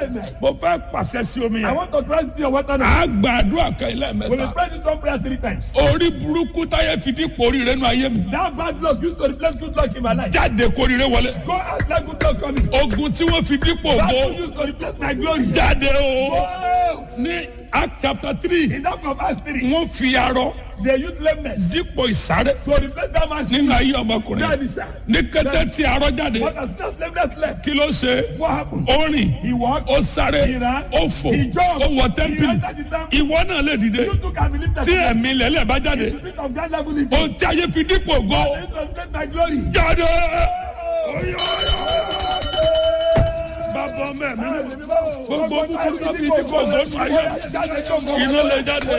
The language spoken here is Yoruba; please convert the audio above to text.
Amen. mo fẹ́ pàṣẹ sí omi I yẹn want to try to see your water now. a gba àdúrà kan ilé We will mẹ́ta pray this one prayer three times. orí burúkú táyé fi dípò oríire nù ayé mi That bad luck used to replace good luck in my life. jáde kóríire wọlé Go out let good luck coming. ogun tí wọ́n fi dípò That ògo luck used to replace my glory. jáde o Go out. ní act chapter three In that of Acts 3, wọ́n fi arọ they used lameness dípò ìsáré to replace that man's nínú ayé ọmọkùnrin That is that. ní kété tí arọ jáde What has that lameness left? kí ló ṣe What happened? ó rìn He walked. ó sáré He ran. ó fò He jumped. ó wọ He tẹ́ḿpìlì entered the temple. ìwọ náà lè dìde You too can believe that. tí ẹ̀mí lẹ́lẹ̀ bá jáde The spirit of God level in ohun tí ayé fi dípò ògo They used to replace my glory. jáde. bàbá mẹ́mi gbogbo búburú náà fi dípò ògo nù ayé iná lè jáde.